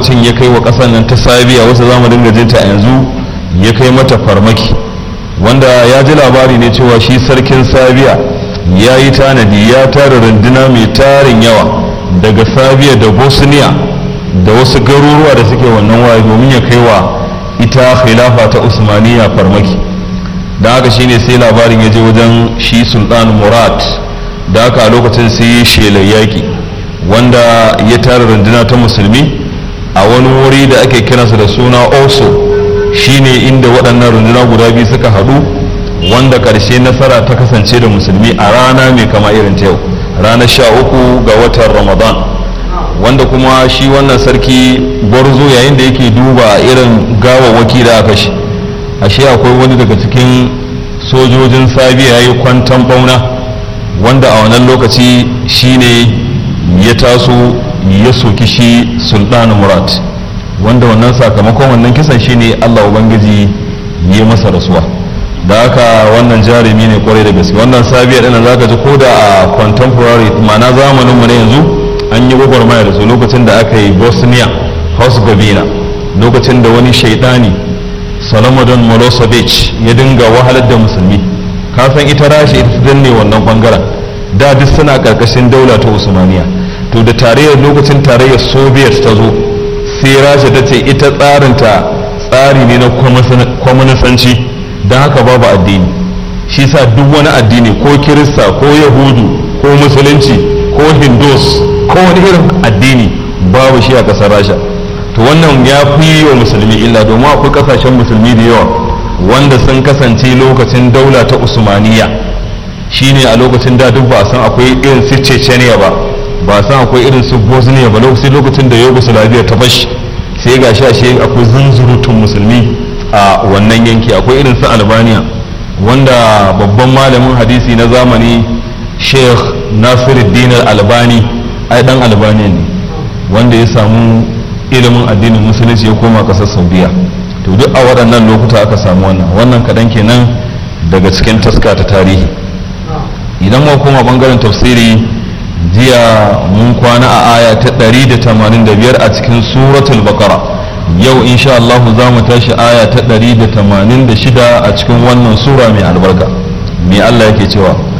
lokacin ya kai wa ƙasar nan ta sabiya wasu zamu dinga jinta a yanzu ya kai mata farmaki wanda ya ji labari ne cewa shi sarkin sabiya ya yi tanadi ya tara runduna mai tarin yawa daga sabiya da bosniya da wasu garuruwa da suke wannan waye domin ya kai wa ita khilafa ta usmaniya farmaki da haka shine sai labarin ya je wajen shi sultan murad da haka a lokacin sai ya shelar yaƙi wanda ya tara runduna ta musulmi a wani wuri da ake kiransa da suna oso shine inda waɗannan runduna guda biyu suka haɗu wanda ƙarshe nasara ta kasance da musulmi a rana mai kama irin ta yau ranar sha uku ga watan ramadan wanda kuma shi wannan sarki gwarzo yayin da yake duba irin gawawwaki da aka shi ashe akwai wani daga cikin sojojin sabiya ya yi kwantan bauna wanda a wannan lokaci shine ya taso ya soki shi sultan murad wanda wannan sakamakon wannan kisan shine allah ubangiji ya masa rasuwa da haka wannan jarumi ne kwarai da gaske wannan sabiya ɗin za ka ji ko da a contemporary ma'ana zamanin mu na yanzu an yi gwagwarmaya da su lokacin da aka yi bosnia herzegovina lokacin da wani shaidani salomon milosevic ya dinga wahalar da musulmi kasan ita rashi ita ta danne wannan bangaren da duk suna karkashin daula ta usmaniya to da tarayyar lokacin tarayyar soviet ta zo sai rasha ta ce ita tsarinta tsari ne na kwamanisanci don haka babu addini shi sa duk wani addini ko kirista ko yahudu ko musulunci ko hindus ko wani irin addini babu shi a ƙasar rasha to wannan ya fi wa musulmi illa domin akwai ƙasashen musulmi da yawa wanda sun kasance lokacin daula ta usmaniya shine a lokacin da duk ba a san akwai irin su chechenia ba ba a san akwai irin su bosnia ba lokacin lokacin da yugoslavia ta fashi sai ga shi ashe akwai zunzurutun musulmi a wannan yanki akwai irin su albania wanda babban malamin hadisi na zamani sheikh nasiruddin albani ai dan albania ne wanda ya samu ilimin addinin musulunci ya koma kasar saudiya to duk a waɗannan lokuta aka samu wannan wannan kaɗan kenan daga cikin taska ta tarihi idan mu koma bangaren tafsiri jiya mun kwana a aya ta 185 a cikin suratul baqara yau insha Allah za mu tashi aya ta 186 a cikin wannan sura mai albarka me Allah yake cewa